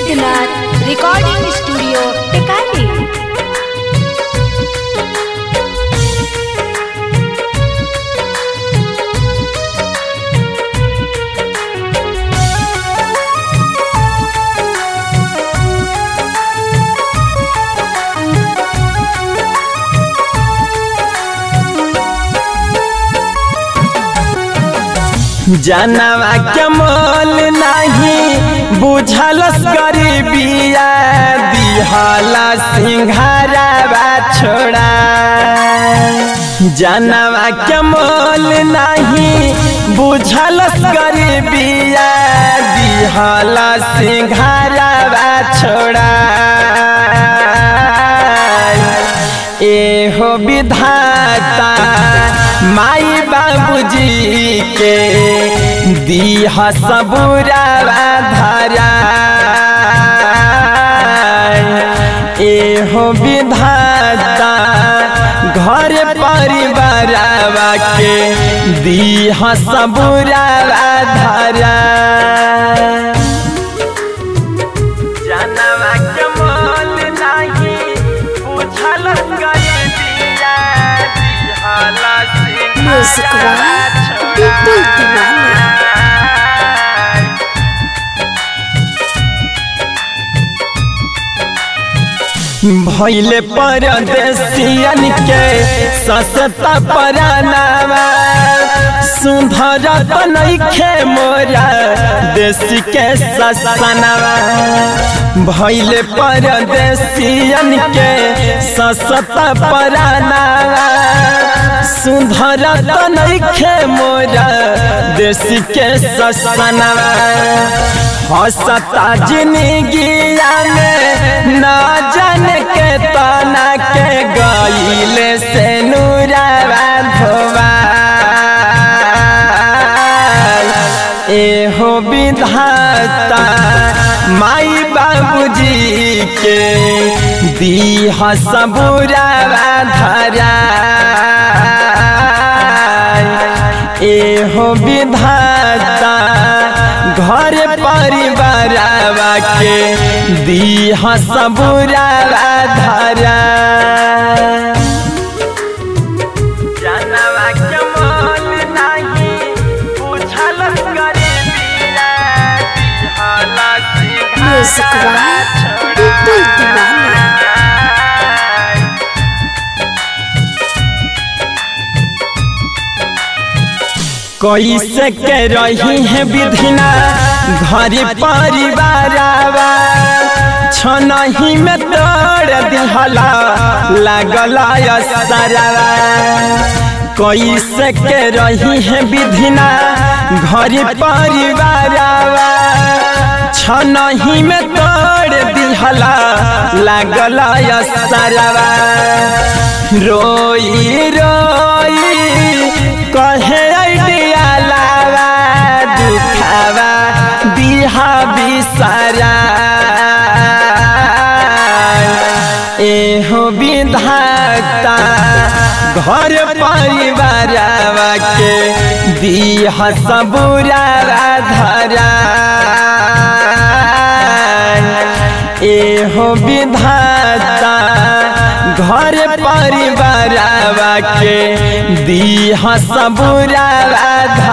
Siddhnath recording studio टिकाली जनवा के मोल नहीं बुझलस गरीबिया दिहला सिंघारावा छोड़ा जनवा के मोल नहीं बुझलस गरीबिया दिहला सिंघारावा छोड़ा एहो विधाता माई बाबूजी के दीह सबूरावा धरा एहो विधाता घर परिवारवा के दीह सबूरावा धरा जनवा के मोल नहीं बुझल गरीबिया दिहला म्यूजिक वाला बिल्कुल दीवाना भैले परदेसियन के ससता परानावा सुंदर बनैखे मोरा देश के ससनावा भैले परदेसियन के ससता परानावा सुंदर बनैखे मोरा देश के ससनावा हसता जिंदगिया में ना जान के तना के गईले से नूरावा धोवा एहो विधाता माई बाबूजी के दीह सबूरावा धरा एहो विधाता घर परिवारवा के दीह सबूरावा धरा जनवा के मोल नहीं बुझल गरीबिया दिहला म्यूजिक वाला बिल्कुल दीवाना कैसे के रही है विधिना घर परिवारवा छनही में तोड़ दिहला लगला सरवा कैसे के रही है विधिना घर परिवारवा छनही में तोड़ दिहला लगला सरवा रोई रोई कहे आइडिया लावा दुखावा दिहा बिसारा एहो विधाता घर परिवारवा के दिह सबूरावा धरा एहो विधाता घर परिवारवा के दीह सबूरावा